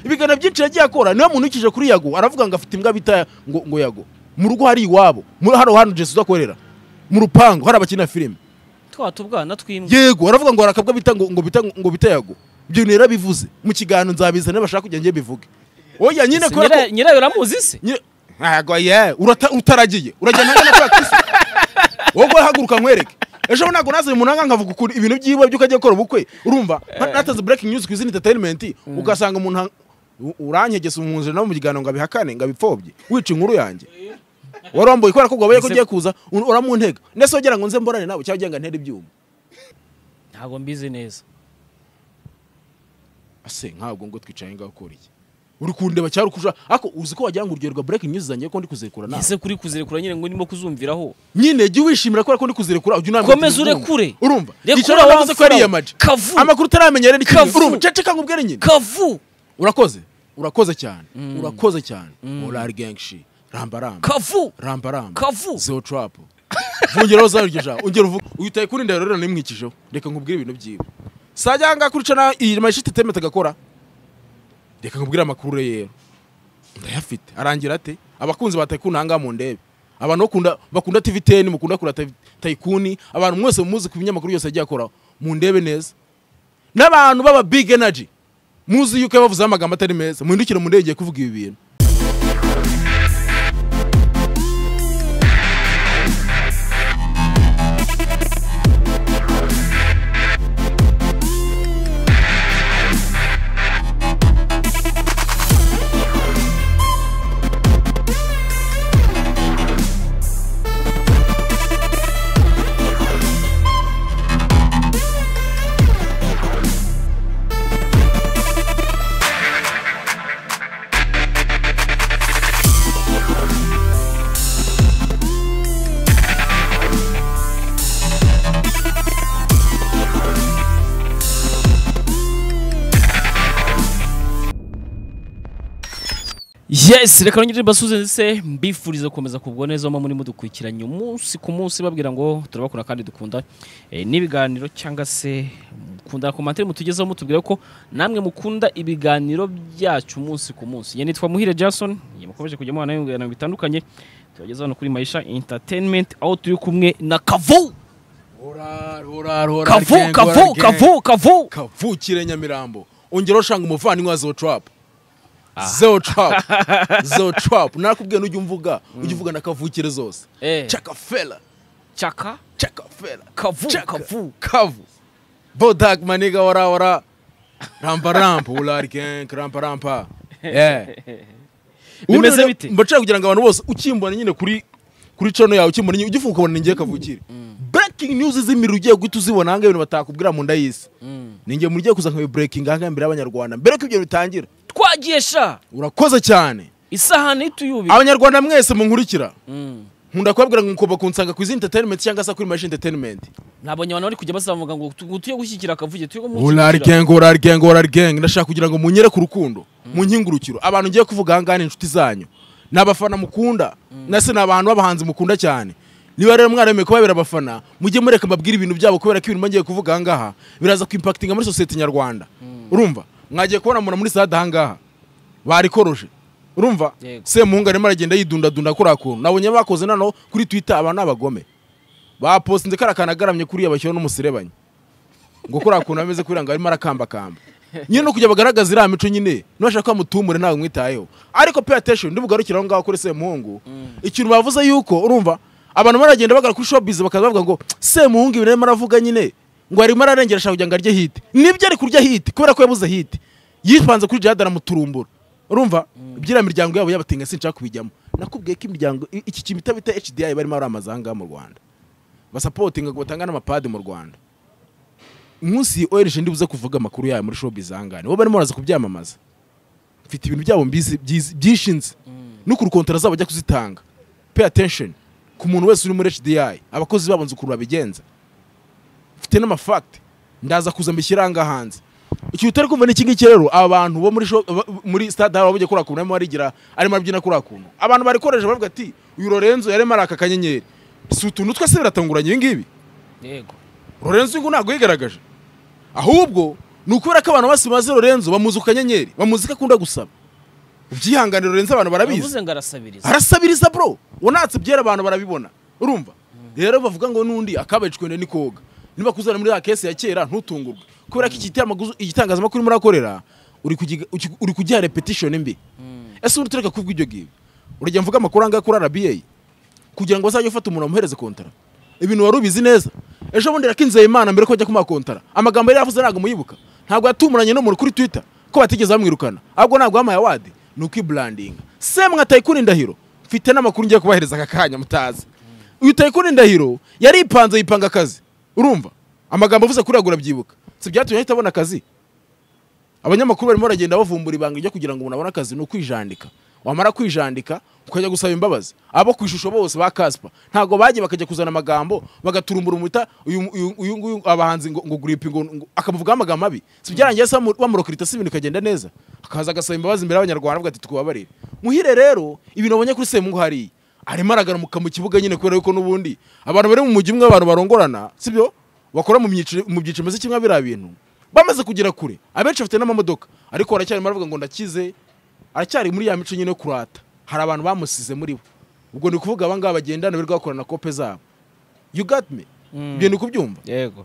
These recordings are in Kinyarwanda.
ibiganiro byinshi yagiye akora niyo muntu ukije kuri yago aravuga ngo afite imbwa bita ngo ngo yago mu rugo hari iwabo muri hano hantu jesu uzakorera mu rupangu hari abakina filime twa tubwana tw'imbwa yego aravuga ngo hari akabwa bita ngo ngo bita ngo bita yago ibyo bintu yarabivuze mu kiganiro nzabizana bashaka kugira ngo njye mbivuge oya nyine kubera ko Nyira- nyirayo uramuzi se Nyine- ntago ye urata- utaragiye uragenda hano kwa kisi wowe haguruka nkwereke ejo ntabwo naze mu nanga nkavuga ukuntu ibintu byiwe by'uko agiye gukora ubukwe urumva nka- natanze breaking news ku izina entertainment ugasanga umuntu ha- u- uranyegesa umwuzure nawe mu kiganiro ngo abihakane ngo abipfobye wica inkuru yanjye waromboye kubera ko gwabaye ko ugiye kuza un- uramuntega ndetse wogera ngo nze mborane nawe cyangwa ugira ngo ntere ibyuma ntabwo mbizi neza ase ntabwo ngo twicaye ngaho ukora iki uri kundeba cyangwa uri kuja ariko uzi ko wagira ngo urugero rwa breaking news zanjye ko ndi kuzirekura nawe ese kuri kuzirekura nyine ngo ndimo kuzumviraho nyine jya wishimira kubera ko ndi kuzirekura ujya unambwira Komeza uti ndumva. urekure. urumva Rekura igice waba wavuze ko wa ari mfura we. yamaji Kavu. amakuru utaramenya rero ikintu Kavu. urumva ceceka ngo ubwire nyine kavu urakoze urakoze cyane urakoze cyane orari genshi ramba ramba kavu ramba ramba Kavu. zero turapu vungeraho za ryo jambo ongera uvuge uyu utaye kuri ndahiro rero nimwikijeho reka nkubwire ibintu byiwe sajya ngaha kuri cana iyi mashiti temeta agakora reka nkubwire amakuru rero ndayafite arangira ate abakunzi ba tayikuni ahangaha mu ndebe abantu bakunda- bakunda tv teni mukunda kura tayikuni abantu mwese muzi ku binyamakuru byose yagiye akora mu ndebe neza n'abantu b'aba big energy muzi yuko yabavuzeho amagambo atari meza muhindukire mu ndege igiye kuvuga ibi bintu yes reka nongere mbasuze ndetse mbifurize gukomeza kubwa neza aho muri mudukurikiranye umunsi ku munsi babwira ngo turabakura kandi dukunda eh, n'ibiganiro cyangwa se mukunda komantere mutugezeho mutubwira ko namwe mukunda ibiganiro byacu umunsi ku munsi ye nitwa muhire jason ye mukomeje kujya muhana ibiganiro bitandukanye tubageza hano kuri mayisha entertainment aho turi kumwe na kavu kavu kavu kavu kavu kavukire nyamirambo ongera ushanga umuvandimwe wa zero trap zero trap zero trap narakubwiye n'ujya umvuga ujya uvuga na kavukire zose Eh. chakafela chaka chakafela kavu Chaka- kavu kavu bodak maniga wara wara rampa rampa ulari kenk rampa rampa yeah bimeze bite mbacira kugira ngo abantu bose ukimbona nyine kuri kuri cano yawe ukimbona nyine ujye ufunga ukabona ningiye kavukire breaking news z'imiriro ugiye guhita uzibona ahangaha ibintu batakubwira mu nda y'isi ninjye mu rigiye kuza nkawe breaking ahangaha imbere y'abanyarwanda mbere ko ibyo bitangira twagiye sha urakoze cyane isahani tuyubika abanyarwanda mwese munkurikira Mm. nkunda kubabwira ngo mukobwa kunsanga ku izi entertainment cyangwa se kuri machine entertainment ntabwo abantu bari kujya bazamuka ngo tu- ngo tuye gushyigikira akavuge tuye urari kumushyigikira gang urari gang urari gang ndashaka kugira ngo munyere ku rukundo mu nkingurukiro abantu ngiye kuvuga ahangaha ni inshuti zanyu ni abafana mukunda nase ni abantu b'abahanzi mukunda cyane niba rero mwaremeye kubabera abafana mujye mureka mbabwire ibintu byabo kubera ko ibintu bagiye kuvuga ahangaha biraza kuimpakitinga muri sosiyete nyarwanda urumva mwagiye kubona mura muri sitade ahangaha barikoroje urumva Yego. semuhungu arimo aragenda yidundadunda kuriya kuntu nabonye bakoze noneho kuri twitter abantu ni abagome bapostinze kariya kantu agaramye kuriya bashyiraho n'umuserebanya ngo kuriya kuntu ameze kuriya ngo arimo arakambakamba nyine no kujya bagaragaza iriya mico nyine nubashaka ko mutumure ntabwo mwitayeho ariko pay attention ndibugarukire aho ngaho kuri semuhungu ikintu bavuze yuko urumva abantu baragenda bagana kuri showbiz bakaza bavuga ngo semuhungu ibintu arimo aravuga nyine ngo arimo ararengera ashaka kugira ngo arye hiti nibyo ari kurya hiti kubera ko yabuze hiti yipanze kuri jihad aramuturumbura urumva iby'iriya miryango yabo y'abatinga sinshaka kubijyamo nakubwiye ko imiryango i- iki kintu bita bita HDI barimo baramaza aha ngaha mu Rwanda basapotinga ngo batanga n'amapadi mu Rwanda umunsi ORG ndibuze kuvuga amakuru yayo muri showbiz ahangane bo barimo baraza kubyamamaza mfite ibintu byabo mbizi byizi- byishinze no ku rukontara zabo bajya kuzitanga pay attention ku muntu wese uri muri HDI abakozi babo nzi ukuntu babigenza mfite n'amafakiti ndaza kuza mbishyira ahangaha hanze ikintu utari kumva ni iki ngiki rero abantu bo muri sho- ba- muri stade haba bajya kuriya kuntu arimo arigira arimo arabyina kuriya kuntu abantu barikoresha bavuga ati uyu lorenzo yarimo araka akanyenyeri si utuntu twese biratunguranye ibi ngibi yego lorenzo uyu ntabwo yigaragaje ahubwo ni ukubera ko abantu bose bazi lorenzo bamuzi ku kanyenyeri bamuzi ko akunda gusaba ubyihanganire lorenzo abantu barabizi Yavuze ngo arasabiriza arasabiriza bro unatse byera abantu barabibona urumva rero bavuga ngo n'undi akabacwe ni koga niba kuzana muri ya kesi ya kera ntutungurwe kubera ko igitamaguzo- igitangazamakuru murakorera uri kugiga- uki- uri kugiha repetition mbi Mm. ese urutureka kuvuga ibyo ngibyo urajya mvuga amakuru angahe kuri rba kugira ngo azajye ufata umuntu amuhereze kontara ibintu wari ubizi neza ejo bundi yakinzeye imana mbere ko ajya kumuha kontara amagambo yari yavuze ntabwo muyibuka ntabwo yatumuranye n'umuntu kuri twitter ko batigeze bamwirukana ahubwo ntabwo yamuhaye awadi ni ukwiburandinga semwa tayikuni indahiro mfite n'amakuru ngiye kubahereza aka kanya mutazi uyu tayikuni indahiro yaripanze yipanga akazi urumva amagambo avuze kuri agura byibuka si byatumye ahita abona akazi abanyamakuru barimo baragenda bavumbura ibanga ryo kugira ngo umuntu abone akazi ni ukwijandika wamara kwijandika ukajya gusaba imbabazi abo ku ishusho bose ba kaspa ntabwo bagiye bakajya kuzana amagambo bagaturumbura umuta uyu uyu- uyu nguyu abahanzi ngo ngo guripi ngo ngo- akamuvugaho amagambo mabi si byarangiye se bamu- bamurokirita se ibintu bikagenda neza akaza agasaba imbabazi imbere y'abanyarwanda avuga ati tukubabarire muhire rero ibintu wabonye kuri semungu hariya arimo aragaruka mu kibuga nyine kubera yuko n'ubundi abantu bari mu mujyi umwe abantu barongorana sibyo bakora mu byiciro mu byiciro bimeze kimwe biriya bintu bamaze kugera kure abenshi bafite n'amamodoka ariko baracyarimo baravuga ngo ndakize aracyari muri ya mico nyine yo kurata hari abantu bamusize muri bo ubwo ni ukuvuga aba ngaba bagendana birirwa bakorana kope zabo you got me Mm. ibyo ni kubyumva yego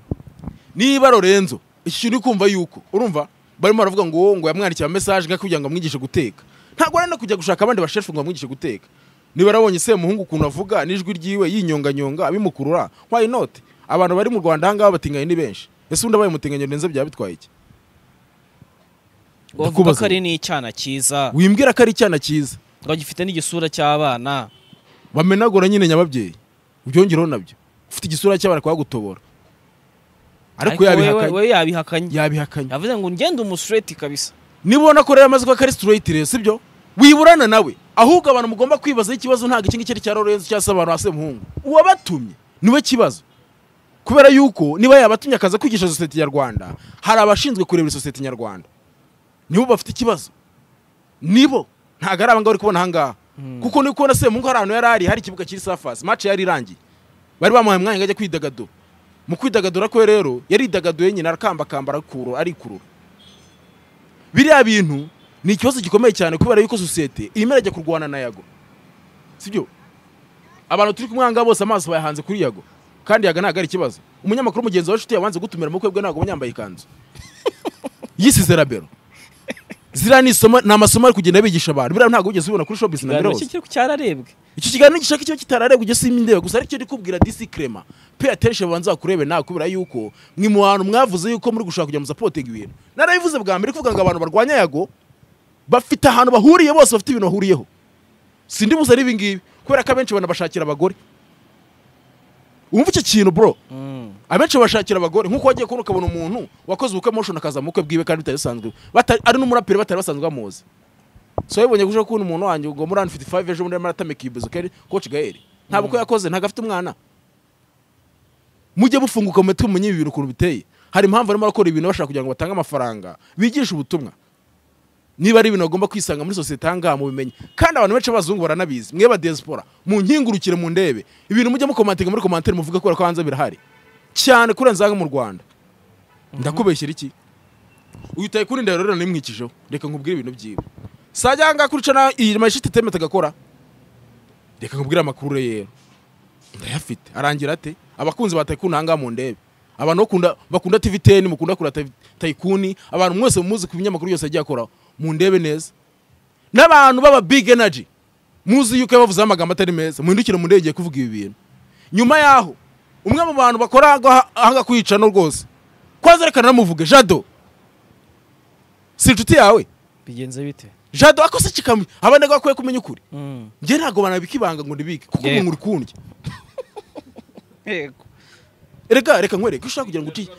niba Lorenzo iki kintu uri kumva yuko urumva barimo baravuga ngo wowe ngo yamwandikiye amesaje nka kugira ngo amwigishe guteka ntabwo ari no kujya gushaka abandi bashefu ngo bamwigishe guteka niba yarabonye semuhungu ukuntu avuga n'ijwi ryiwe yinyonganyonga abimukurura why not abantu bari mu rwanda ahangaha batinganye ni benshi ese undi abaye umutinganyi Lorenzo byaba bitwaye iki wavuga Ndakubaza. ko ari n'icyana cyiza wimbwira ko ari icyana cyiza ngo gifite n'igisura cy'abana bamenagura nyine nyababyeyi ubyongereho nabyo ufite igisura cy'abana kwagutobora ariko Ariko yabihakanye we- we yabihakanye yabihakanye yavuze ngo ngende umusireti kabisa nibona ko rero amaze kuba kari straight rero sibyo wiburana nawe ahubwo abantu mugomba kwibaza ikibazo ntabwo iki ngiki ari cya Lorenzo cyangwa se abantu ba Semuhungu uwabatumye niwe kibazo kubera yuko niba yabatumye akaza kwigisha sosiyete nyarwanda hari abashinzwe kurebera sosiyete nyarwanda nibo bafite ikibazo nibo ntabwo ari abangaba uri kubona ahangaha kuko ni kubona Semuhungu hari ahantu yari ari hari ikibuga kiri safasi match yari irangiye bari bamuhaye umwanya ngo ajye kwidagadura mu kwidagadura kwe rero yaridagaduye nyine arakambakamba arakurura arikurura biriya bintu ni ikibazo gikomeye cyane kubera yuko sosiyete irimo irajya kurwana na yago sibyo abantu turi kumwe ahangaha bose amaso bayahanze kuri yago kandi yaga ntabwo ari ikibazo umunyamakuru mugenzi wa nshuti yabanze gutumira mu bukwe bwe ntabwo yambaye ikanzu yisize rabero ziriya ni isomo- ni amasomo ari kugenda bigisha abantu biriya ntabwo wigeze ubibona kuri showbiz na ikiganiro mirose cye kiri cyararebwe icyo kiganiro gishaka kiba kitararebwa ujye simba indeba gusa aricyo ndikubwira disi krema pe ateshe babanza bakurebe nawe kubera yuko mwe mu bantu mwavuze yuko muri gushaka kujya musapotinga ibintu narabivuze bwa mbere kuvuga ngo abantu barwanya yago bafite ahantu bahuriye bose bafite ibintu bahuriyeho sindibuze ari ibingibi kubera ko abenshi banabashakira abagore wumva icyo kintu bro Mm. abenshi bashakira abagore nk'uko wagiye kubona ukabona umuntu wakoze ubukwe motion akaza mu bukwe bwiwe kandi bitabisanzwe Bata- ari n'umuraperi batari basanzwe bamuzi so wabonye gushaka kubona umuntu wanjye ngo muri hano 55 ejo bundi arimo aratamika ibizo kari coach gael nta bukwe yakoze ntabwo afite umwana mujye mufunguka mu mitwe mumenye ibi bintu ukuntu biteye hari impamvu barimo barakora ibintu bashaka kugira ngo batange amafaranga bigishe ubutumwa niba ari ibintu bagomba kwisanga muri sosiyete ahangaha mubimenye kandi abantu benshi b'abazungu baranabizi mwe ba diaspora munkingurukire mu ndebe ibintu mujya mukomantinga muri komantere muvuga kubera ko hanze birahari cyane kuri nzanga mu rwanda ndakubeshyira iki uyu utaye kuri ndahiro rero nimwikijeho reka nkubwire ibintu byiwe sajya ahangaha kuri cana iyi mashiti temete agakora reka nkubwire amakuru rero ndayafite arangira ate abakunzi ba tayikuni ahangaha mu ndebe abantu bakunda bakunda tv teni mukunda kura tayikuni abantu mwese muzi ku binyamakuru yose agiye akora mu ndebe neza n'abantu b'aba big energy muzi yuko bavuze amagambo atari meza muhindukire mu ndege igiye kuvuga ibi bintu nyuma yaho umwe mu bantu bakora ahanga kwiyica no rwose kwanza reka naramuvuge jado si inshuti yawe bigenze bite jado akose kikamwe abandi ntabwo bakwiye kumenya ukuri Mm. njye ntabwo banabika ibanga ngo ndibike kuko Yego. umuntu uri kundya yego reka reka nkwereke iyo ushaka kugira ngo uci-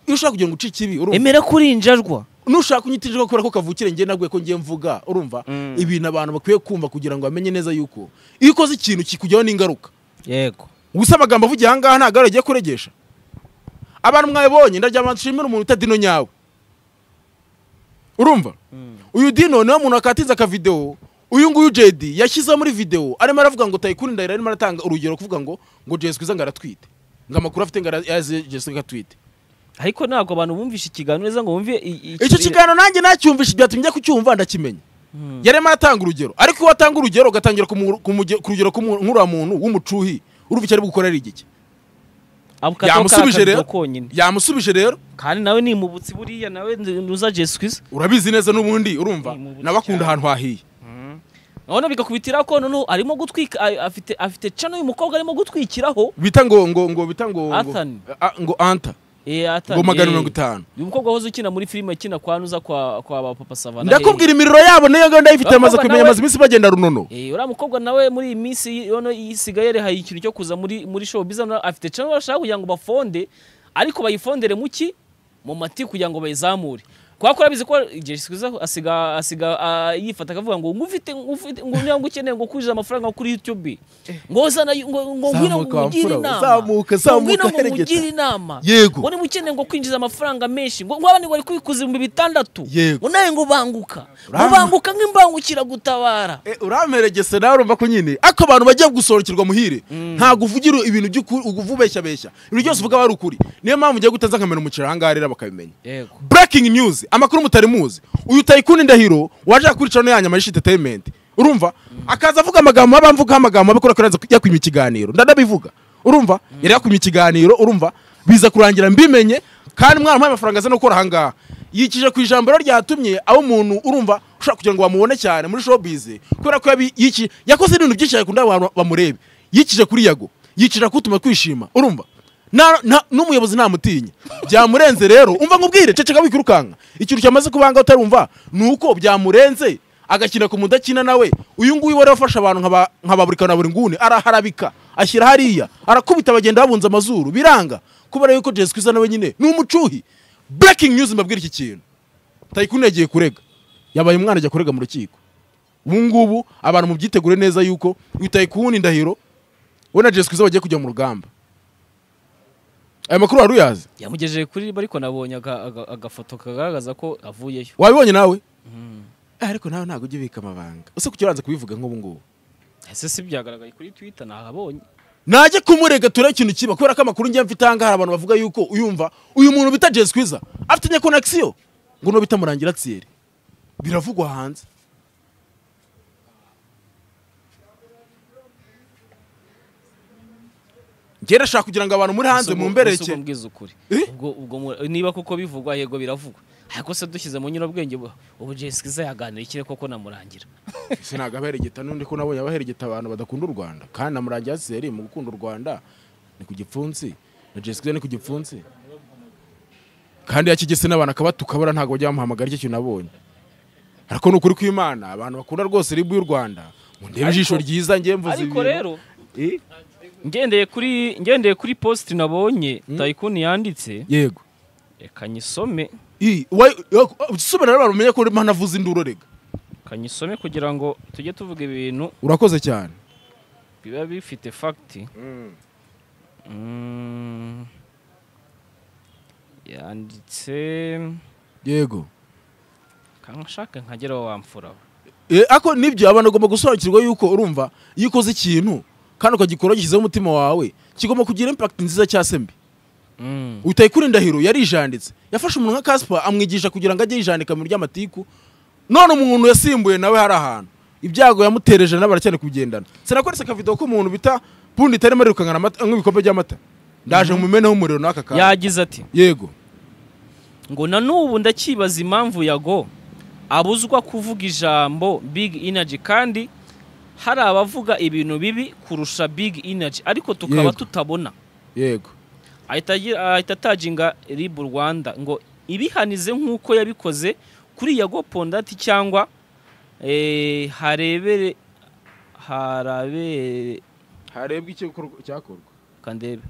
iyo ushaka kugira ngo uciye ikibi urumva emera ko uri injajwa nushaka unyitirirwa kubera ko kavukire njye nabwiye ko ngiye mvuga urumva Mm. ibintu abantu bakwiye kumva kugira ngo bamenye neza yuko iyo ukoze ikintu kikujyaho n'ingaruka yego gusa amagambo avugiye ahangaha ntabwo ari agiye kuregesha abantu mwabibonye ndagira abantu nshimira umuntu utadino nyawe urumva uyu dino niwe muntu wakatinze akavidewo uyu nguyu jedi yashyizeho muri videwo arimo aravuga ngo tayikuni ndahiro arimo aratanga urugero kuvuga ngo ngo jesi kwiza ngo aratwite ngo amakuru afite ngo yaze jesi ngo atwite ariko ntabwo abantu bumvishe ikiganiro neza ngo bumve i- i- icyo i- kiganiro nanjye nacyumvishe byatumye njya kucyumva ndakimenya Hmm. yarimo aratanga urugero ariko iyo watanga urugero ugatangira kumu- kumuge- ku rugero nk'uramuntu w'umucuhi urumva icyo ari bugukorera igiki Ako kadobo Yamusubije kari rero. akadobo konyine yamusubije rero kandi nawe nimubutse buriya nawe nuza Jesu Kristo urabizi neza n'ubundi urumva Ni mu buti nabakunda cyane. ahantu hahiye none bikakubitira ko noneho arimo gutwika a- afite afite cano uyu mukobwa arimo gutwikiraho bita ngo ngo ngo bita ngo ngo- Anthony. a- ngo anta Eh, atari- ngo magana eh, mirongo itanu uyu mukobwa wahoze ukina muri filime akina kwa nuza kwa kwa ba papa savana ndakubwira imiriro yabo niyo ngayo ndayifite Abakobwa amaze kumenya nawe- amaze iminsi bagenda runono Eh, uriya mukobwa nawe muri iyi minsi yono isigaye yarehaye ikintu cyo kuza muri muri show biza afite channel bashaka kugira ngo bafonde ariko bayifondere mu ki mu mati kugira ngo bayizamure kubera ko urabizi ko Jay Squeezer asiga asiga ah, yifata akavuga ngo ngufite ngufite ngo niba ngukeneye ngo kujiza amafaranga kuri YouTube ngo zana ngo ngo ngwino Zamuka, wa ngugire mfura we, inama zamuka, Ngo ngwino zamuka, ngo heregeta. ngugire inama Yego. ngo niba ukeneye ngo kwinjiza amafaranga menshi ngo nk'abandi ngo bari kubikuza ibihumbi bitandatu Yego. ngo nawe ngo banguka ngo Uramba. banguka nk'imbangukira gutabara Eh, uramperegese nawe urumva ko nyine ako abantu bagiye gusohokerwa muhire ntabwo uvugira ibintu by'ukuri uba ubeshyabeshya ibintu byose uvuga aba ari ukuri niyo mpamvu ugiye gutaza nkamera umuceri aha ngaha rero bakabimenya yego breaking news amakuru mutari muzi uyu tayikuni ndahiro waje kuri channel yanyu amayishi entertainment urumva akaza avuga amagambo aba mvuga amagambo abikora kuri yakwimye ikiganiro ndadabivuga urumva yari yakwimye ikiganiro urumva biza kurangira mbimenye kandi mwana mpaye amafaranga aza no gukora aha ngaha yikije ku ijambo rero ryatumye aho umuntu urumva ushobora kugira ngo bamubone cyane muri showbiz kubera ko yabi- yiki- yakoze ibintu byinshi yakunda abantu bamurebe yikije kuri yago yikije kutuma twishima urumva Na- na- n'umuyobozi ntamutinya byamurenze rero umva nkubwire ceceka wikirukanka ikintu cyamaze kubanga utarumva ni uko byamurenze agakina ku mudakina nawe uyu nguyu wari wafashe abantu nkaba- nkababurikana buri nguni araharabika ashyira hariya arakubita bagenda babunze amazuru biranga kubera yuko jesu kwisa nawe nyine ni umucuhi breaking news mbabwira iki kintu tayikuni yagiye kurega yabaye umwana ajya kurega mu rukiko ubu ngubu abantu mubyitegure neza yuko uyu tayikuni ndahiro we na jesu kwisa bagiye kujya mu rugamba aya makuru wari uyazi yamugejeje kuri ariko nabonye aga- aga- agafoto kagaragaza ko avuyeyo wabibonye nawe Eh, ariko nawe ntabwo ujya ubika amabanga ese kuki uranze kubivuga nk'ubu ngubu ese si byagaragaye kuri twitter nahabonye najya kumurega turebe ikintu kiba kubera ko amakuru njya mfite ahangaha hari abantu bavuga yuko uyumva uyu muntu bita jesu kwiza afite nyakonakisiyo ngo no bita murangira tsiyeri biravugwa hanze njye ndashaka kugira ngo abantu muri hanze Ese ubwo- ese mumbereke ubwo mbwiza ukuri Eh? ubwo ubwo mu- niba koko bivugwa yego biravugwa ariko se dushyize mu nyurabwenge bu- ubu Jay Squeezer yaganira ikire koko namurangira ese ntabwo abaheregeta n'undi ko nabonye abaheregeta abantu badakunda u rwanda kandi na murangira seri mu gukunda u rwanda ni ku gipfunsi na jesica ni ku gipfunsi kandi yakigese n'abantu akabatuka buriya ntabwo bajya bamuhamagara icyo kintu abonye ariko ni ukuri kw'imana abantu bakunda rwose ribu y'u rwanda mundebe ijisho Ariko- ryiza njye mvuze ariko rero Eh, ngendeye kuri ngendeye kuri post nabonye tayikuni yanditse yego reka nyisome Ih, wa- yo- subira rero abantu bamenye ko urimo hanavuze induru rega reka nyisome kugira ngo tujye tuvuga ibintu urakoze cyane biba bifite fagiti Mm. yanditse yego kanshaka nkagera aho wamfura Eh, ako nibyo abantu bagomba gusobanukirwa yuko urumva iyo ukoze ikintu kandi ukagikora ushyizeho umutima wawe kigomba kugira impact nziza cyangwa se mbi Mm. utaye kuri ndahiro yarijanditse yafashe umuntu nka Casper amwigisha kugira ngo ajye yijandika mu ry'amatiku none umuntu yasimbuye nawe hari ahantu ibyago yamutereje nawe aracyane kubigendana sinakoretse akavido k'umuntu bita bundi itarimo arirukankana amata nk'ibikombe by'amata ndaje mumeneho umuriro n'aka kantu yagize ati yego ngo na n'ubu ndacyibaza impamvu yago abuzwa kuvuga ijambo big energy kandi hari abavuga ibintu bibi kurusha big energy ariko tukaba Yego. tutabona yego ahita agira- ahita ataginga rib rwanda ngo ibihanize nk'uko yabikoze kuri yago pondati cyangwa eh, harebere harabere harebwe icyo cyakorwa kandebe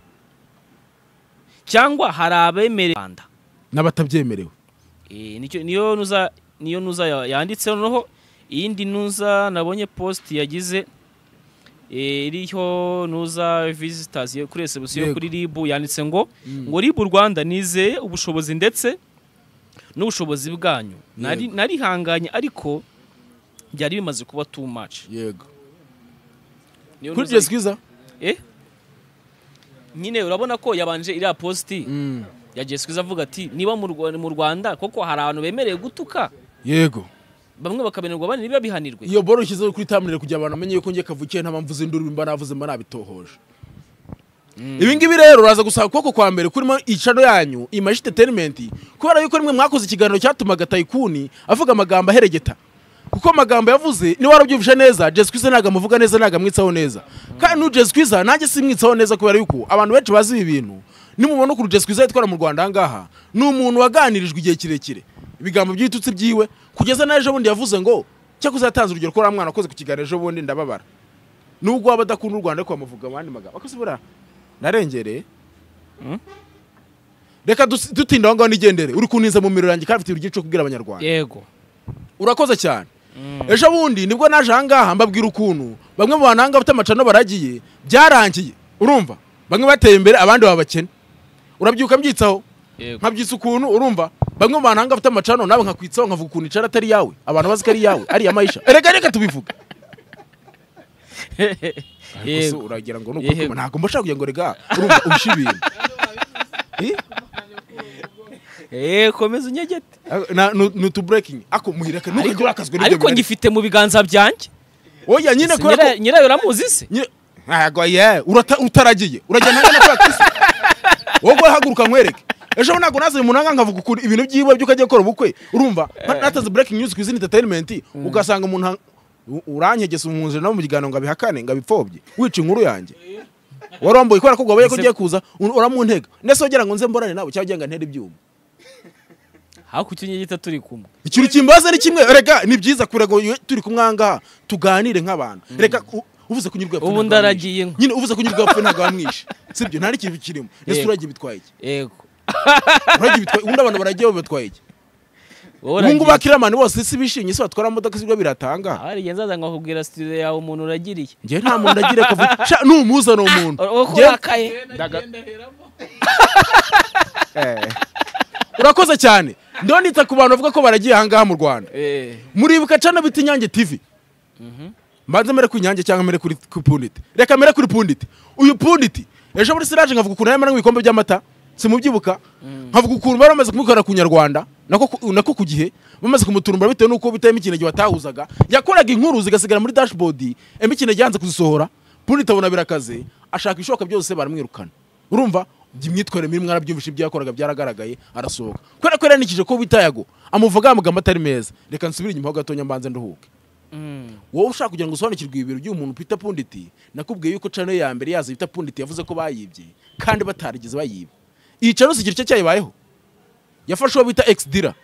cyangwa hari abemere rwanda n'abatabyemerewe Eh, nicyo- niyo nuza niyo nuza ya- yanditse noneho iyindi nuza nabonye post yagize eh, iriho nuza visitors yo kuri reception yo Yego. kuri RIB yanditse ngo ngo RIB Rwanda nizeye ubushobozi ndetse n'ubushobozi bwanyu nari Yego. narihanganye ariko byari bimaze kuba too much yego Niyo kuri nuza- Jessica Iza? eh nyine urabona ko yabanje iriya posti Mm. yagiye sikuza avuga ati niba mu Rwa- mu rwanda koko hari abantu bemerewe gutuka yego bamwe bakabihanirwa abandi ntibabihanirwe iyo boro ushyizeho kuri tamire kugira abantu bamenye yuko ngiye kavukiye nta mpamvu z'induru mba navuze mba nabitohoje ibi ngibi rero uraza gusaba ukuboko kwa mbere kurimo icano yanyu imaji entertainment kubera yuko rimwe mwakoze ikiganiro cyatumaga tayikuni avuga amagambo aheregeta kuko amagambo yavuze niba warabyumvise neza Jazz Kwiza ntabwo amuvuga neza ntabwo amwitsaho neza kandi n'uyu Jazz Kwiza nanjye simwitsaho neza kubera yuko abantu benshi bazi ibi bintu nimubona ukuntu Jazz Kwiza yitwara mu Rwanda ahangaha ni umuntu waganirijwe igihe kirekire ibigambo by'ibitutsi byiwe kugeza na ejo bundi yavuze ngo cyakoze yatanze urugero ko ari mwana wakoze ku kiganiro ejo bundi ndababara nubwo waba adakunda u rwanda ariko bamuvuga abandi magambo akoze buriya narengereye reka dus- dutinda aho ngaho nigendere uri kuntiza mu miriro yanjye kandi afite urugero cyo kubwira abanyarwanda yego urakoze cyane ejo bundi nibwo naje ahangaha mbabwira ukuntu bamwe mu bantu ahangaha bafite amacano baragiye byarangiye urumva bamwe bateye imbere abandi baba bakene urabyuka mbyitsaho yego nkabyitsa ukuntu urumva bamwe mu bantu ahangaha bafite amacano nawe nkakwitsaho nkavuga ukuntu icara atari yawe abantu bazi ko ari yawe ari iya mayisha reka reka tubivuge Ariko se yego uragira ngo nuko Yego. kuma- ntabwo mbashaka kugira ngo rega urumva urusha ibintu Eh? Eh, komeza unyegete Na- nu- ni utu breaking ako muhira ka ntukajye urakazwa n'ibyo ariko bintu. ngifite mu biganza byanjye oya nyine Si kubera nyira- ko nyirayo uramuzi se nyine- ntago ye urata- utaragiye uragenda hangana kubera kisi wowe haguruka nkwereke ejo ntabwo naze umuntu hanga nkavuga ukuntu ibintu byiwe by'uko agiye gukora ubukwe urumva nka- natanze breaking news ku izina entertainment ugasanga umuntu hang- u- uranyegesa umwuzure nawe mu kiganiro ngo abihakane ngo abipfobye wica inkuru yanjye wari wambuye kubera ko gwabaye ko Ese- ugiye kuza un- uramuntega ndetse wagira ngo nze mborane nawe cyangwa ugira ngo ntere ibyuma hakurya unyegete turi kumwe ikintu kimbaza ni kimwe reka ni byiza kure ngo iyo turi kumwe ahangaha tuganire nk'abantu reka u- uvuze kunyurwa yapfa Ubu ntabwo ndaragiye wamwishe. nko. nyine uvuze kunyurwa yapfa ntabwo wamwishe sibyo nta n'ikintu kirimo ndetse Yego. uragiye bitwaye iki yego uragiye bitwaye ubundi abantu baragiye babatwaye iki wowe ubu ngubu uragiye. abakiriya bose si bishimye si batwara modoka si bwo biratanga hari igihe nzaza nkakubwira studio yawe umuntu uragiriye njyewe nta muntu agira akavuga sha numuza ni umuntu wowe ko Njye- urakaye Eh. urakoze cyane ndiho nita ku bantu bavuga ko baragiye ahangaha mu rwanda Eh, muribuka cana bita inyange tv mbanze mere ku inyange cyangwa mere kuri ku punditi reka mere kuri punditi uyu punditi ejo muri siraje nkavuga ukuntu yarimo anywa ibikombe by'amata simubyibuka nkavuga ukuntu bari bamaze kumukorera ku nyarwanda nako ku- nako ku gihe bamaze kumuturumbura bitewe n'uko bitayemo ikinege batahuzaga yakoraga inkuru zigasigara muri dashboard emba ikinege yanze kuzisohora punditi abona birakaze ashaka ibishoboka byose baramwirukana urumva imyitwarire mibi mwarabyumvishe ibyo yakoraga byaragaragaye arasohoka kubera ko yaranikije ko bitayago amuvuga amagambo atari meza reka nsubire inyuma ho gatonya mbanze nduhuke mm. wowe ushaka kugira ngo usobanukirwe ibintu by'uyu muntu Peter Punditi nakubwiye yuko channel ya mbere yazo Peter Punditi yavuze ko bayibye kandi batarigeze bayiba iyi channel si igice cyayibayeho yafashe uwo bita ex dealer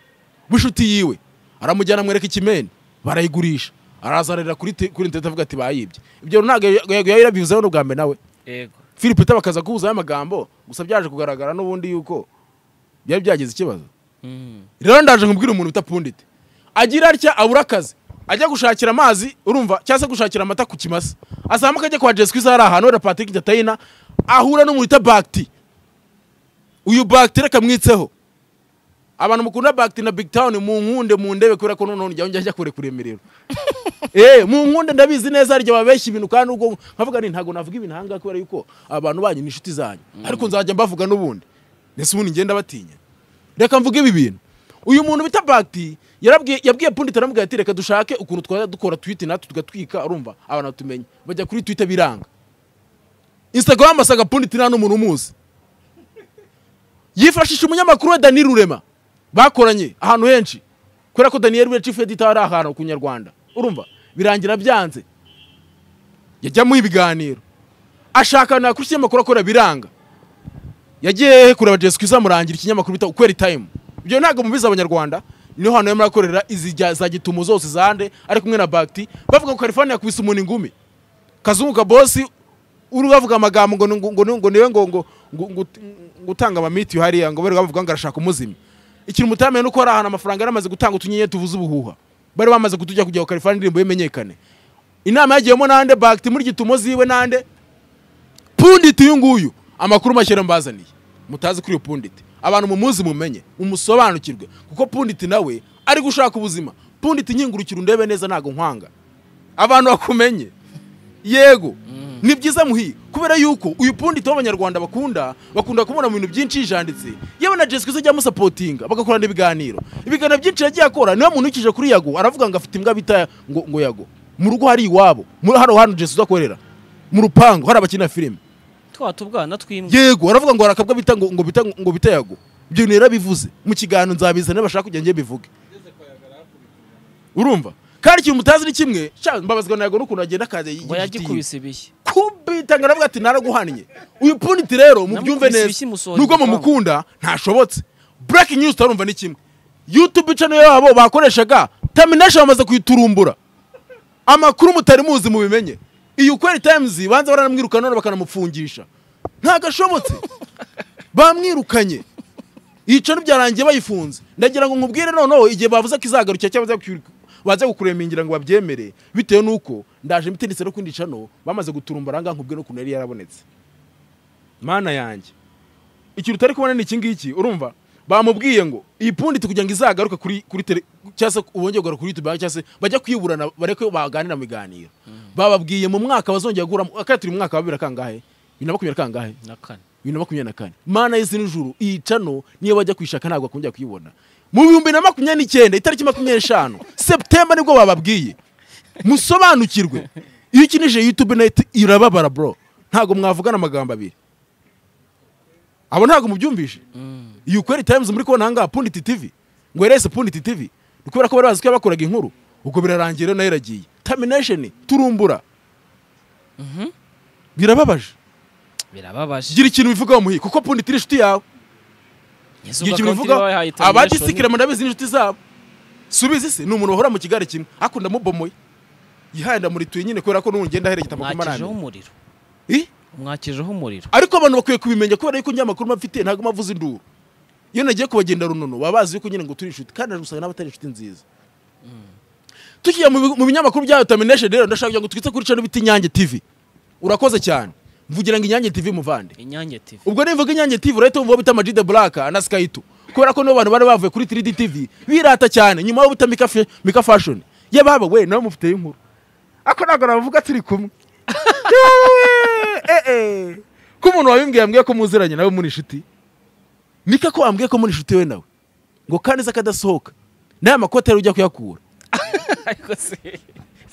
w'inshuti yiwe aramujyana amwereka ikimeni barayigurisha araza ararira kuri te- kuri internet avuga ati bayibye ibyo ntabwo yego yari yabivuzeho n'ubwa mbere nawe yego Philip Peter bakaza kubuzaho amagambo gusa byaje kugaragara n'ubundi yuko byari byagize ikibazo Mm. rero ndaje nkubwira umuntu utapfundite agira atya abura akazi ajya gushakira amazi urumva cyangwa se gushakira amata ku kimasa azamuka ajya kwa Jessica Isa hari ahantu wenda Patrick Gatayina ahura n'umuntu wita Bakti uyu Bakti reka mwitseho abantu mukunda Bakti na Big Town mu nkunde mu ndebe kubera ko noneho njya njya kure kure miriro eh mu nkunde ndabizi neza harya babeshya ibintu kandi ubwo nkavuga ni ntago navuga ibintu ahangaha kubera yuko abantu banyu ni inshuti zanyu ariko nzajya mbavuga n'ubundi mbese ubundi ngenda batinya reka mvuge ibi bintu uyu muntu bita bagdi yarabwiye yabwiye punditi aramubwira ati reka dushake ukuntu twajya dukora twiti natwe tugatwika urumva abantu batumenye bajya kuri twita biranga instagram asanga punditi nta n'umuntu umuzi yifashisha umunyamakuru we dani rurema bakoranye ahantu henshi kubera ko daniyeli we chief editor ari ahantu ku nyarwanda urumva birangira byanze yajyamo ibiganiro ashaka ahantu yakora ikinyamakuru akorera biranga yagiye kureba Jessica izamurangira ikinyamakuru bita ukweri time ibyo ntabwo mubizi abanyarwanda niho hantu yarimo akorera izi jya- za gitumo zose zande ari kumwe na bagiti bavuga ko kalifani yakubise umuntu ingumi kazunguka bosi uri bavuga amagambo ngo ngo ngo ngo niwe ngo ngo ngo ngo ngo utanga amamiti hariya ngo bari bavuga ngo arashaka umuzima ikintu mutamenye nuko hari ahantu amafaranga yari amaze gutanga utunyenyeri tuvuze ubuhuha bari bamaze kutujya kugira ngo kalifani indirimbo ye imenyekane inama yagiyemo nande bagiti muri gitumo ziwe nande punditi uyu nguyu amakuru mashyira mbazaniye mutazi kuri iyo punditi abantu mumuzi mumenye mumusobanukirwe kuko punditi nawe ari gushaka ubuzima punditi nkingurukira undebe neza ntabwo nkwanga abantu bakumenye yego ni byiza muhi kubera yuko uyu pundi tuba abanyarwanda bakunda bakunda kubona mu bintu byinshi yijanditse yewe na jesica uzajya amusapotinga bagakorana ibiganiro ibiganiro byinshi yagiye akora niba muntu ukije kuri yago aravuga ngo afite imbwa bita ngo ngo yago mu rugo hari iwabo muri hano hano jesica udakorera mu rupangu hari abakina filime twa tubwana twimbwa yego aravuga ngo hari akabwa bita ngo ngo bita ngo bita yago ibyo bintu yarabivuze mu kiganiro nzabizana bashaka kujya njye bivuge urumva kandi ikintu mutazi ni kimwe sha mbabazwa na yago n'ukuntu agenda akaza ngo yagikubise ibishyi kubita ngo aravuga ati naraguhannye uyu puniti rero mubyumve Namukubise neza ibishyi musohora nubwo igipangu. mumukunda ntashobotse buraki nyuzi utarumva ni kimwe yutube channel yabo bakoreshaga tamination bamaze kuyiturumbura amakuru mutari muzi mubimenye iyi ukweri times banza baranamwirukana none bakanamupfungisha ntagashobotse bamwirukanye iyicaro byarangiye bayifunze ndagira ngo nkubwire noneho igihe bavuze ko izagarukira cyangwa baza kwiruka- baza kukuremingira ngo babyemere bitewe n'uko ndaje mbitendetse no kwindi cano bamaze guturumbura ahangaha nkubwire n'ukuntu yari yarabonetse mana yanjye ikintu utari kubona ni iki ngiki urumva bamubwiye ngo iyi pundi tukugira ngo izagaruke kuri kuri tele cyangwa se ubongeye kugaruka kuri youtube cyangwa se bajya kwiburana bareke baganira mu biganiro bababwiye mu mwaka bazongera guhura akaba turi mu mwaka wa bibiri na kangahe bibiri na makumyabiri na kangahe na kane bibiri na makumyabiri na kane mana y'isi n'ijuru iyi cano niyo bajya kuyishaka ntabwo bakongera kuyibona mu bihumbi na makumyabiri n'icyenda itariki makumyabiri n'eshanu seputemba nibwo bababwiye musobanukirwe iyo ukinije yutube neti irababara bro ntabwo mwavugana amagambo abiri abo ntabwo mubyumvishe iyi ukweri times muri kubona ahangaha punditi tv ngo erese punditi tv ni kubera ko bari bazi ko yabakoraga inkuru ubwo birarangira nayo iragiye tamination turumbura birababaje birababaje gira ikintu bivugaho muhi kuko punditi ni inshuti yawe igihe ikintu bivuga abadisikira ndabizi n'inshuti zabo subizi se ni umuntu wahora mu kigare kimwe ariko ndamubomoye yihaye ndamurituye nyine kubera ko n'ubu ngenda aherekeza amakuru mwakijeho marambi umuriro mwakijeho umuriro ariko abantu bakwiye kubimenya kubera yuko nyamakuru mafite ntabwo mavuze induru iyo nagiye kubagenda runono baba bazi yuko nyine ngo turi inshuti kandi naje gusanga n'abatari inshuti nziza tukiye mu bi- mu binyamakuru bya tamination rero ndashaka kugira ngo twitse kuri channel bita inyange tv urakoze cyane mvugira ngo inyange tv muvande inyange tv ubwo nivuga inyange tv urahita wumva bita amajide buraka na skyto kubera ko nibo bantu bari bavuye kuri 3D tv birata cyane nyuma yo bita Mika Fe- mika fashion yababa we nawe mufiteyo inkuru ako ntabwo navuga turi kumwe Yewe, eh, eh. ko umuntu wabimbwiye yambwiye ko muziranye nawe muri inshuti mika ko wambwiye ko muri inshuti we nawe ngo kandi ze akadasohoka n'aya makoti yari ujya kuyakura ariko se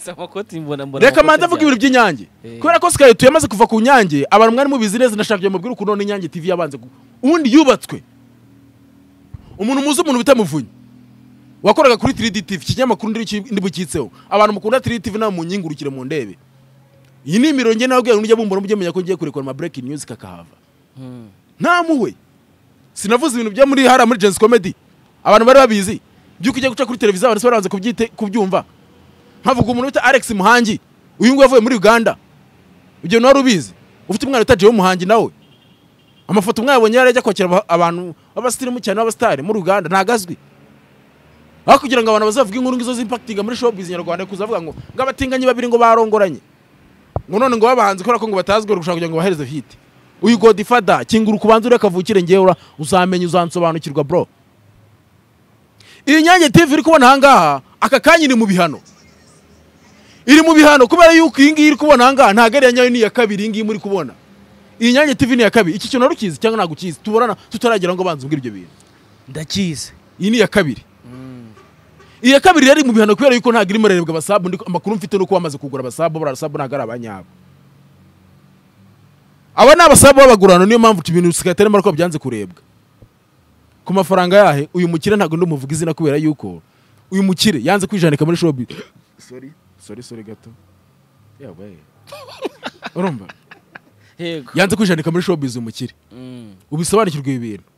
si amakoti mbona mbona reka amakote manza avuga cyane. ibintu by'inyange Eh. kubera ko sikayo tuyamaze kuva ku nyange abantu mwari mubizi neza ndashaka kugira mubwire ukuntu none inyange tv yabanze gu- ubundi yubatswe umuntu muzi umuntu bita muvunyi wakoraga kuri 3D TV ikinyamakuru ndiri- ndibukitseho abantu mukunda 3D TV nawe munyingurukire mu ndebe iyi ni imirongo nawe ubwira n'ujya bumbura mujye menya ko ngiye kurekura ama breaking news kakahava Hmm. ntamuhwe sinavuze ibintu bya muri hariya muri jensi komedi abantu bari babizi by'uko ujya guca kuri televiziyo abantu baranze kubyite kubyumva nkavuga umuntu bita alex muhangi uyu nguyu avuye muri uganda ibyo nawe ubizi ufite umwana wita jewe muhangi nawe amafoto mwayabonye yari ajya kwakira aba- abantu b'abasitirimu cyane b'abasitari muri uganda ntago azwi aho kugira ngo abantu bazavuge inkuru ngizo z'impakitinga muri showbiz nyarwanda kuzavuga ngo ngo abatinganyi babiri ngo barongoranye ngo none ngo babahanzi kubera ko ngo batazwi bari gushaka kugira ngo bahereze hiti uyu godifada kingura ukubanza urebe kavukire ngewe ura- uzamenya uzansobanukirwa bro iyi nyange tv iri kubona ahangaha aka kanya iri mu bihano iri mu bihano kubera yuko iyi ngiyi iri kubona ahangaha ntabwo ari iya nyayo ni iya kabiri iyi ngiyi muri kubona iyi nyange tv ni iya kabiri iki kintu wari ukizi cyangwa ntabwo ukizi tuburana tutaragera ngo banze ubwire ibyo bintu ndakizi iyi ni iya kabiri iya kabiri yari mu bihano kubera yuko ntabwo irimo rerebwa abasabu ndiko- amakuru mfite nuko bamaze kugura abasabu buriya abasabu ntabwo ari abanyabo aba ni abasabu b'abagurano niyo mpamvu ibintu bisigaye atari ko byanze kurebwa ku mafaranga yahe uyu mukire ntabwo ndumuvuga izina kubera yuko uyu mukire yanze kwijanika muri shobi sorry sorry sorry gato yawe urumva yego yanze kwijanika muri showbiz umukire Hmm. ubisobanukirwe ibi bintu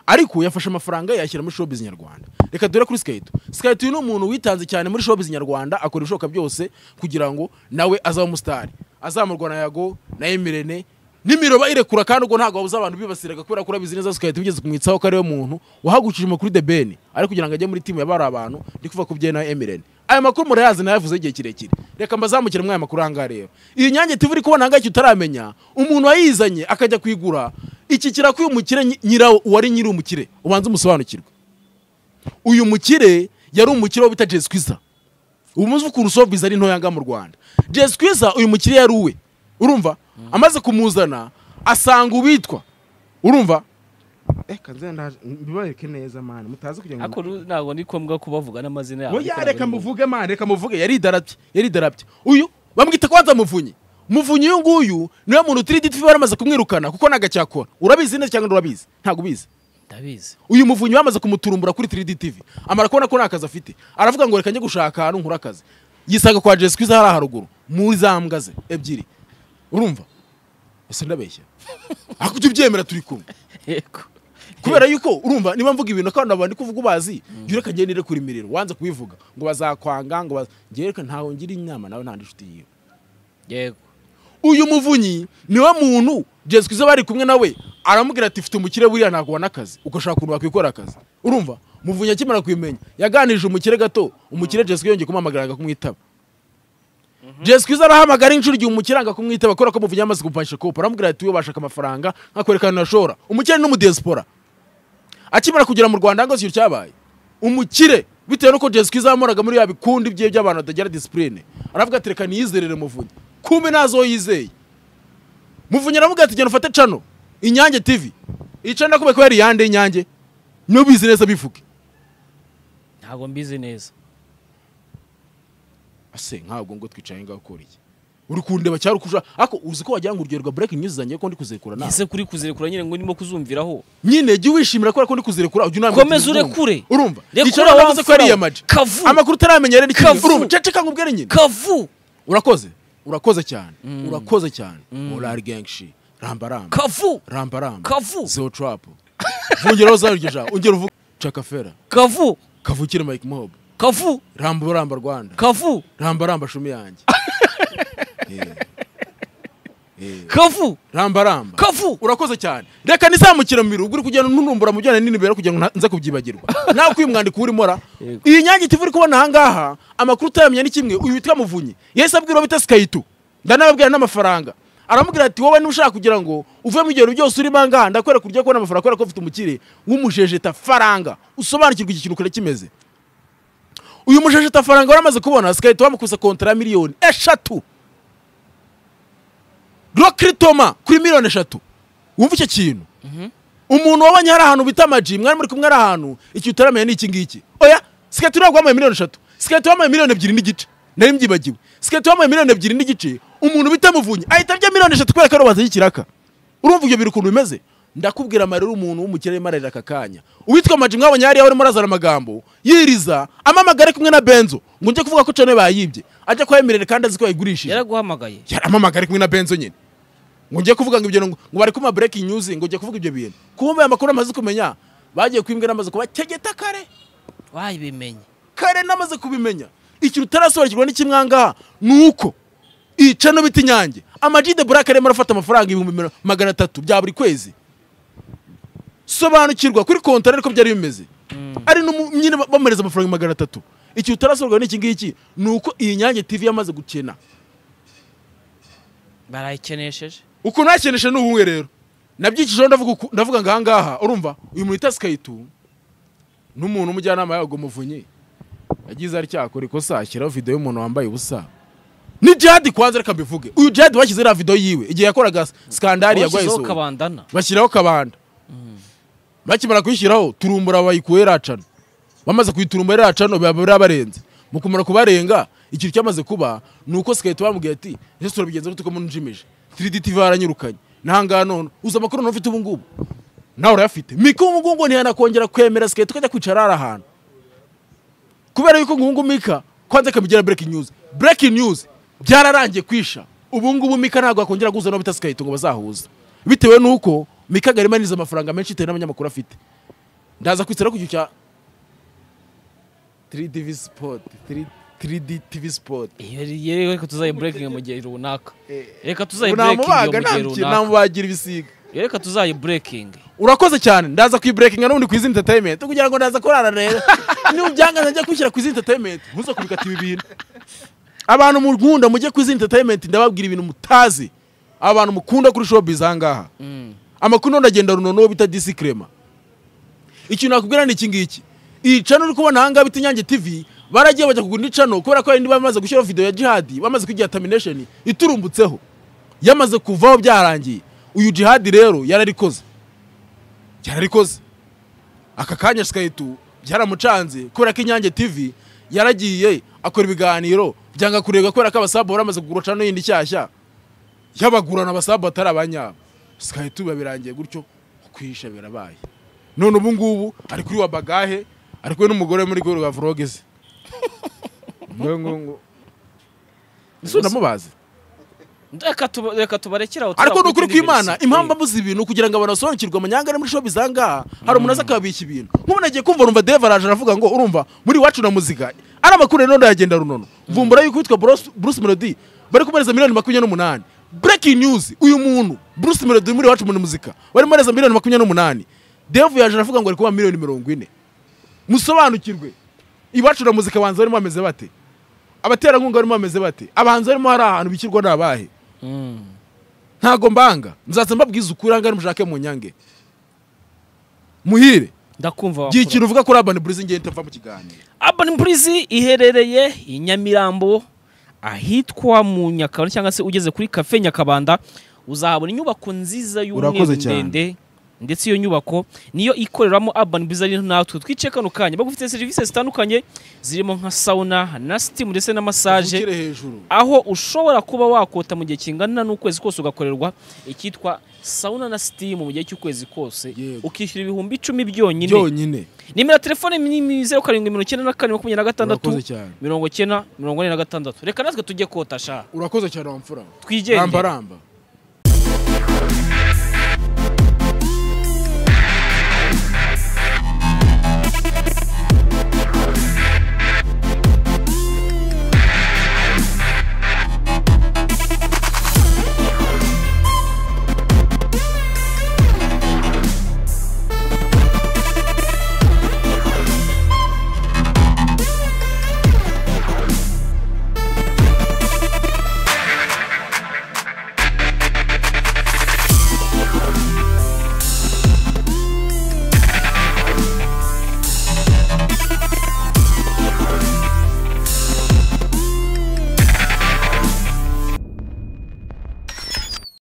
ariko yafashe amafaranga yashyira muri showbiz nyarwanda reka dure kuri skayito skayito uyu ni umuntu witanze cyane muri showbiz nyarwanda akora ibishoboka byose kugira ngo nawe azabe umusitari azamurwa na yago na emirene n'imiroba irekura kandi ubwo ntabwo wabuze abantu bibasiraga kubera ko urabizi neza skayito wigeze kumwitsaho ko ariwe muntu wahagukije amakuru de beni ari kugira ngo ajye muri timu yabari abantu ndi kuvuga ko byewe na emirene aya makuru murayazi nayavuze igihe kirekire reka mbazamukire muri aya makuru ahangaha rero iyi nyange tuba uri kubona ahangaha icyo utaramenya umuntu wayizanye akajya kuyigura ikikira k'uyu mukire nyi- nyirawo uwari nyiri umukire ubanza umusobanukirwe uyu mukire yari umukire wo bita jesi kwiza ubu muzi ukuntu sobiza ari ntoya ngaha mu rwanda jesi kwiza uyu mukire yari uwe urumva amaze kumuzana asanga uwitwa urumva reka nzendaje mbibareke neza mani mutazi kugira ariko ngo ru- ntabwo ni ngombwa kubavuga n'amazina yabo Oya, ariko reka ntabwo ari muvuge mani reka muvuge yaridarabye yaridarabye uyu bamwita ko waza muvunyi muvunyi uyu nguyu niwe muntu utiri giti baramaze kumwirukana kuko ntago acyakora urabizi neza cyangwa nturabizi ntabwo ubizi ngombwa. ndabizi uyu muvunyi bamaze kumuturumbura kuri 3D TV amara kubona ko nta kazi afite aravuga ngo reka njye gushaka ahantu nkura akazi yisaga kwa Jessica iza hariya haruguru muri za mbwa ze ebyiri urumva ese ndabeshya ariko ujye ubyemera turi kumwe yego kubera yuko urumva niba mvuga ibintu kandi abantu kuvuga ubazi jya ureka ngende ure kuri miriro wanze kubivuga ngo bazakwanga ngo baz- njye reka ntawe ngira inama nawe nta n'inshuti yiwe yego uyu muvunyi niwe muntu Jessica iza bari kumwe nawe aramubwira ati mfite umukire buriya ntabwo ubona akazi ugashaka ukuntu wakwikora akazi urumva muvunyi akimara kubimenya yaganirije umukire gato umukire Jessica yongeye kumuhamagara aga kumwitaba Jessica iza arahamagara inshuro igihe umukire anga kumwitaba kubera ko muvunyi yamaze kumpanisha kopa aramubwira ati wowe bashaka amafaranga nkakwereka ahantu hashobora umukire ni n'umudiyasipora akimara kugera mu rwanda ngo ikintu cyabaye umukire bitewe n'uko jesica izamuraga muri ya bikundi bye by'abantu batagira disipurine aravuga ati reka niyizerere muvunyi kumbe ntazo yizeye muvunyi aravuga ati genda ufate cano inyange tivi iyi cano nakubwiye ko yari iyande y'inyange niyo bizi neza bivuge ntabwo mbizi neza ase ntabwo ngo twicaye ngaho ukora iki uri kundeba cyangwa uri kuja ariko uzi ko wagira ngo urugero rwa bureke news zanjye ko ndi kuzirekura nawe ese kuri kuzirekura nyine ngo ndimo kuzumviraho nyine jya wishimira kubera ko ndi kuzirekura ujya unambwira Komeza uti ndumva. urekure. urumva Rekura icara wavuze ko yari wamfura. iyamaje Kavu. amakuru utaramenya rero ikintu Kavu. urumva ceceka ngo ubwere nyine kavu urakoze urakoze cyane urakoze cyane morali genshi ramba ramba kavu ramba ramba Kavu. zero trapu vungeraho za ryo jambo ongera uvuge cakafera kavu kavukire mike mob kavu ramba ramba rwanda kavu ramba ramba shumi yanjye Eh. Eh. kavu ramba ramba kavu urakoze cyane reka nizamukire mu mirugo uri kugenda ununumbura mu bijyanye n'inibera kugira ngo nta- nze kubyibagirwa nawe kwiye umwandiko uri mora Yego. iyi nyange itiva uri kubona ahangaha amakuru utayamenya ni kimwe uyu witwa muvunyi yahise abwira bita sikayitu ndanababwira n'amafaranga aramubwira ati wowe niba ushaka kugira ngo uve mu bigero byose urimo ahangaha ndakwereka uburyo kubona amafaranga kubera ko ufite umukire w'umujejeta faranga usobanukirwa iki kintu kure kimeze uyu mujejeta faranga wari amaze kubona sikayitu bamukuse kontara ya miliyoni eshatu rokiri toma kuri miliyoni eshatu wumva icyo kintu umuntu wabonye hari ahantu bita amaji mwari muri kumwe ari ahantu iki utaramenya ni iki ngiki oya siketi ntabwo wambaye miliyoni eshatu siketi wambaye miliyoni ebyiri n'igice nari mbyibagiwe siketi wambaye miliyoni ebyiri n'igice umuntu bita muvunyi ahita arya miliyoni eshatu kubera ko arubatse y'ikiraka urumva ibyo biri ukuntu bimeze ndakubwira amarira umuntu w'umukire arimo ararira aka kanya uwitwa amaji mwabonye hariya urimo arazana amagambo yiriza amamagare kumwe na benzo ngo njye kuvuga ko cene bayibye ajya kuhemerera kandi azi ko yayigurishije yaraguhamagaye yaramamagara kumwe na benzo nyine ngo njye kuvuga ngo ibyo ngo ngo bari kuma breaking news ngo njye kuvuga ibyo bintu kumbe aya makuru amaze kumenya bagiye kwimbwa n'amaze kubategeta kare wabimenye kare namaze kubimenya ikintu utarasobanukirwa n'ikimwe aha ngaha ni uko iyi cano bita inyange amaji de burake arimo arafata amafaranga ibihumbi mira- magana atatu bya buri kwezi sobanukirwa kuri kontara ariko byari bimeze ari n'umu- nyine ba- bamuhereza amafaranga magana atatu ikintu utarasobanukirwa n'iki ngiki ni uko iyi nyange tv yamaze gukena barayikenesheje ukuntu hakenesha ni ubumwe rero nabyikijeho ndavuga uku- ndavuga ngo ahangaha urumva uyu muntu wita sikayitu n'umuntu umujyanama yago muvunyi yagize ari cyakora ikosa ashyiraho videwo y'umuntu wambaye ubusa ni jihadi kwanza reka mbivuge uyu jihadi bashyize iriya videwo yiwe igihe yakoraga skandari yarwaye washyizeho izuba kabandana bashyiraho kabanda bakimara kuyishyiraho turumbura bayikuye iracana bamaze kuyiturumbura iracana biba birabarenze mu kumara kubarenga ikintu cyamaze kuba ni uko sikahita bamubwira ati ese turabigenza gute ko munjimije 3D TV yaranyirukanye ntahangaha none uzi amakuru nufite ubu ngubu nawe urayafite mika ubu ngubu ngo ntiyanakongera kwemera sikahita ukajya kwicara hari ahantu kubera yuko ngo ubu ngubu mika kwanza akabigira breaking news breaking news byararangiye kwisha ubu ngubu mika ntabwo yakongera guhuza n'abita sikahita ngo bazahuze bitewe n'uko mika arimo aniriza amafaranga menshi bitewe n'abanyamakuru afite ndaza kwicara ku gihe cya 3DV Sport 3 3D TV Sport yewe reka tuzaye burekingi mu gihe runaka reka tuzaye burekingi namubaga mu gihe runaka namubagira ibisiga reka tuzaye burekingi urakoze cyane ndaza kuyiburekinga nubundi ku izindi entertainment kugira ngo ndaza kurara rero niba ubyangaza njya kwishyira ku izindi entertainment muze kubikatiba ibintu abantu mukunda mujye ku izindi entertainment ndababwira ibintu mutazi abantu mukunda kuri showbiz ahangaha amakuru none agenda runono bita disikrema ikintu nakubwira ni iki ngiki iyi cano uri kubona ahangaha bita inyange tv baragiye bajya kugura indi cano kubera ko hari indi bamaze gushyiraho video ya jihadi bamaze kugira termination iturumbutseho yamaze kuvaho byarangiye uyu jihadi rero yararikoze yararikoze aka kanya sikaritu byaramucanze kubera ko inyange tv yaragiye akora ibiganiro byanga kureba kubera ko abasabu baramaze kugura cano yindi nshyashya yabagurana abasabu batari abanyabo sikaritu biba birangiye gutyo kwihisha birabaye none ubu ngubu ari kuri wa bagahe ari kumwe n'umugore muri gore wa vloge ze ngo ngo ngo ese ndamubazi Reka tuba- reka tubarekere aho ariko ni turakubita ukuri indi kw'imana minsi. impamvu abuze ibintu kugira ngo abantu basobanukirwe amanyanga ari muri shopu zangaha hari umuntu aza akababika ibintu nk'ubu nagiye kumva numva deva araje aravuga ngo urumva muri iwacu na muzika ari amakuru noneho yagenda runono vumbura yuko witwa Bruce- bruce melody bari kumereza miliyoni makumyabiri n'umunani breaking news uyu muntu bruce melody muri iwacu muri muzika bari kumereza miliyoni makumyabiri n'umunani devu yaje aravuga ngo ari kuba miliyoni mirongo ine musobanukirwe iwacu na muzika abanza barimo bameze bate abaterankunga barimo bameze bate abahanzi barimo hari ahantu bikirwa ni abahe Mm. ntago mbanga muzaza mbabwiza ukuri ahangaha mushake mu nyange muhire ndakumva gihe wakora. ikintu uvuga kuri urban burizi ngenda itava mu kiganiro urban purizi iherereye i nyamirambo ahitwa mu nyakabanda cyangwa se ugeze kuri kafe nyakabanda uzahabona inyubako nziza y'umweru Urakoze cyane. ndende ndetse iyo nyubako niyo ikoreramo urban burizi ari natwe twicaye kano kanya bagufite serivisi zitandukanye zirimo nka sauna na sitimu ndetse na masaje Uvugire hejuru aho ushobora kuba wakota mu gihe kingana n'ukwezi kose ugakorerwa icyitwa sauna na sitimu mu gihe cy'ukwezi kose Yego. ukishyura ibihumbi icumi byonyine byonyine nimero ya telefone ni zeru karindwi mirongo icyenda na kane makumyabiri na gatandatu urakoze cyane mirongo icyenda mirongo ine na gatandatu reka natwe tujye kota sha urakoze cyane wamfura twigendere rambaramba